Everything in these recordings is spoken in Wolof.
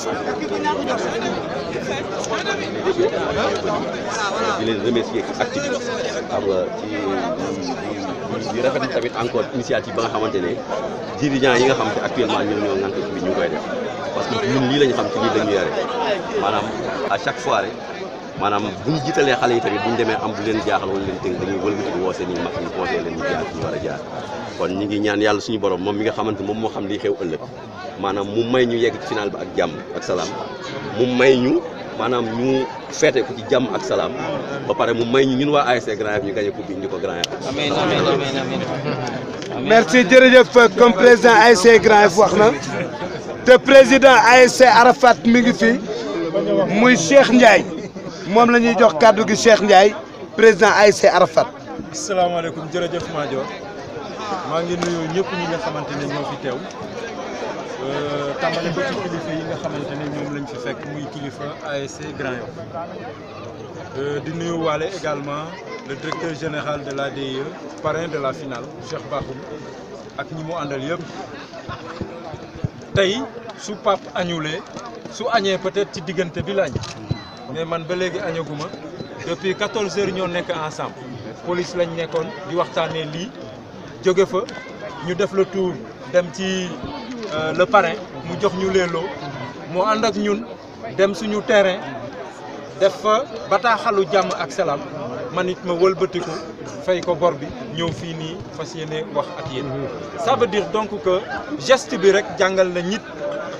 di leen remercier ci activité xam nga ci di di rafetlu tamit encore initiative ba nga xamante ne dirigeants yi nga xam te actuellement ñoom ñoo ŋànk ci bi ñu ngi koy def parce que ñun lii la ñu xam ci lii la ñu yore maanaam à chaque fois rek maanaam bu ñu jiitalee xale yi tamit bu ñu demee am bu leen jaaxal wala leen tënk dañuy wëlbati woo seen i mag ñu conseillé leen ñu jaar fi ñu war a jaar kon ñi ngi ñaan yàlla suñu borom moom mi nga xamante moom moo xam lii xew ëllëg maanaam mu may ñu yegg ci final bi ak jàmm ak salaam mu may ñu maanaam ñu feete ko ci jàmm ak salaam ba pare mu may ñu ñun waa ASC Grand Yoff ñu gagné coupe bi indi ko Grand Yoff amiin amiin amiin amiin merci jërëjëf comme président ASC Grand Yoff wax na te président ASC Arafat mi ngi fi muy Cheikh Ndiaye moom la ñuy jox kàddu gi Cheikh Ndiaye président ASC Arafat. asalaamaaleykum jërëjëf Madior maa ngi nuyu ñëpp ñi nga xamante ne ñoo fi teew tàmbale ko ci kilifa yi nga xamante ne ñoom lañ fi fekk muy kilifa ASC Grand Yoff di nuyu waale également le directeur général de l'ADIE parrain de la finale Cheikh Bakhoum ak ñi mu àndal yëpp tey su pap añulee su añee peut-être ci diggante bi lañ mais man ba léegi añaguma depuis 14 heures ñoo nekk ensemble police lañ nekkoon di waxtaanee lii jóge fa ñu def le tour dem ci le parrain mu jox ñu leeloo mu ànd ak ñun dem suñu terrain def fa bataaxalu jàmm ak salaam man it ma wëlbatiku fay ko bor bi ñëw fii nii fas yéene wax ak yéen. ça veut dire donc que geste bi rek jàngal na nit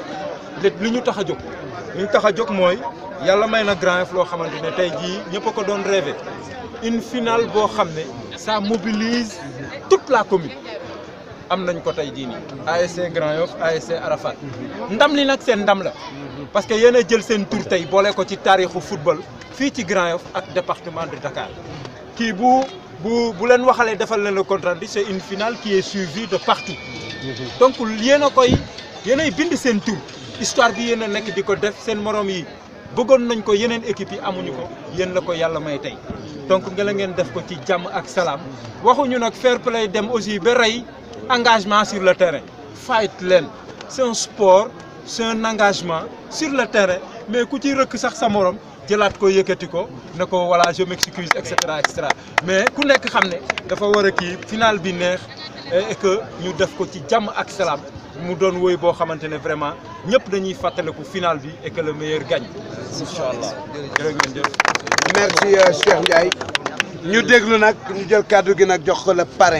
li ñu tax a jóg li ñu tax a jóg mooy yàlla may na Grand Yoff loo xamante ne tey jii ñëpp a ko doon rêvé une finale boo xam ne ça mobilise toute la commune am nañ ko tey jii nii. ASC Grand Yoff ASC Arafat ndam li nag seen ndam la parce que yéen a jël seen tur tey boole ko ci taarixu football fii ci Grand Yoff ak département de Dakar kii bu bu bu leen waxalee defal leen le contrat bi c'est une finale qui est suivie de partout donc yéen a koy yéen ay bind seen tur histoire bi yéen a nekk di ko def seen morom yi bëggoon nañ ko yeneen équipe yi amuñu ko yéen la ko yàlla may tey donc nga la ngeen def ko ci jàmm ak salaam waxuñu nag fair play dem aussi ba rey engagement sur le terrain fight leen c'est un sport c'est un engagement sur le terrain mais ku ci rëkk sax sa morom jëlaat ko yëkkati ko ne ko voilà je m'excuse et cetera et cetera mais ku nekk xam ne dafa war a kii final bi neex et que ñu def ko ci jàmm ak salaam mu doon woy boo xamante ne vraiment ñëpp dañuy fàttaliku final bi et que le meilleur gagne incha allah jërë ngeen jëf. merci Cheikh Ndiaye ñu déglu nag ñu jël kàddu gi nag jox ko le parrain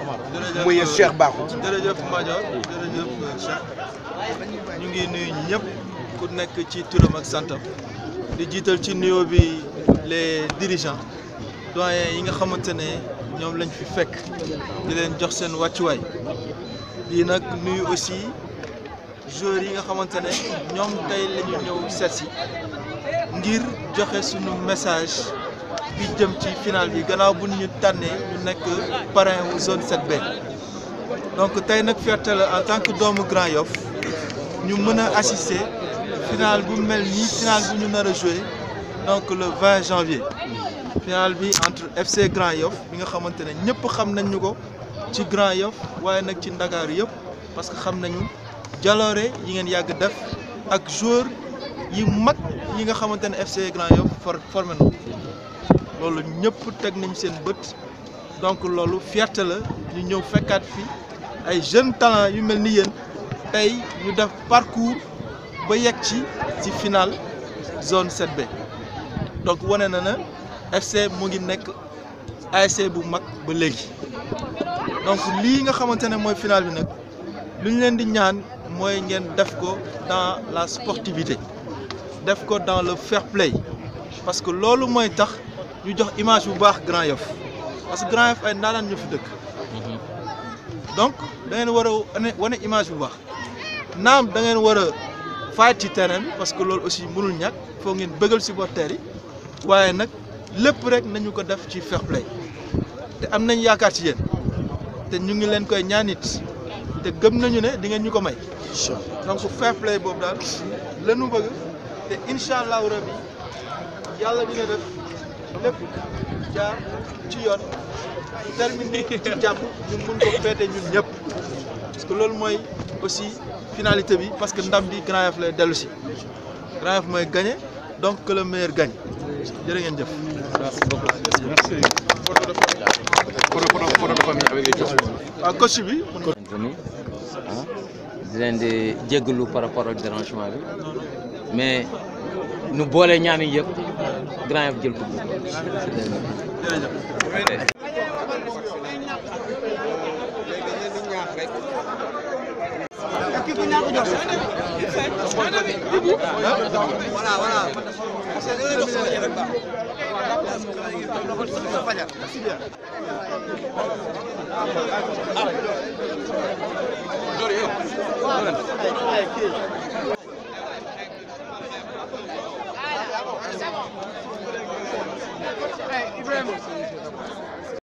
muy Cheikh Bakhoum. jërëjëf Madior jërëjëf Cheikh ñu ngi nuyu ñëpp ku nekk ci turam ak santam di jiital ci nuyoo bi les dirigeants doyens yi nga xamante ne ñoom lañ fi fekk di leen jox seen wàccuwaay di nag nuyu aussi joueurs yi nga xamante ne ñoom tey la ñu ñëw seet si ngir joxe suñu message bi jëm ci final bi gannaaw bu ñu tànnee ñu nekk parrain wu zone 7B donc tey nag fierté la en tant que doomu Grand Yoff ñu mën a assister final bu mel nii final bu ñu nar a jouer donc le 20 janvier final bi entre FC Grand Yoff bi nga xamante ne ñëpp xam nañ ñu ko ci Grand Yoff waaye nag ci Ndakaaru yëpp parce que xam nañu jaloore yi ngeen yàgg def ak joueur yi mag yi nga xamante ne FC Grand Yoff for formé na loolu ñëpp teg nañ seen bët donc loolu fierté la ñu ñëw fekkaat fi ay jeunes talents yu mel ni yéen tey ñu def parcours ba yegg ci ci finale zone 7B donc wane na na FC mu ngi nekk ASC bu mag ba léegi donc lii nga xamante ne mooy finale bi nag lu ñu leen di ñaan mooy ngeen def ko dans la sportivité def ko dans le fair play parce que loolu mooy tax ñu jox image bu baax Grand Yoff parce que Grand Yoff ay ndaanaan ñu fi dëkk donc da ngeen war a wane wane image bu baax naam da ngeen war a fight ci terrain bi parce que loolu aussi mënul ñàkk foo ngeen bëggal supporters yi waaye nag lépp rek nañu ko def ci fair play te am nañ yaakaar ci yéen te ñu ngi leen koy ñaanit te gëm nañu ne di ngeen ñu ko may. donc fair play boobu daal lanu bëgg te incha allahu rabi yàlla dina def lépp jaar ci yoon terminé ci jàmm ñu mun ko féete ñun ñëpp parce que loolu mooy aussi finalité bi parce que ndam bi Grand Yoff lay dellu si Grand Yoff mooy gagné donc que le meilleur gagne jërë ngeen jëf. waaw coach bi. ni ah di leen di jéggalu par rapport ak dérangement bi mais nu boole ñaani yëpp Grand Yoff jël coupe Ibrahima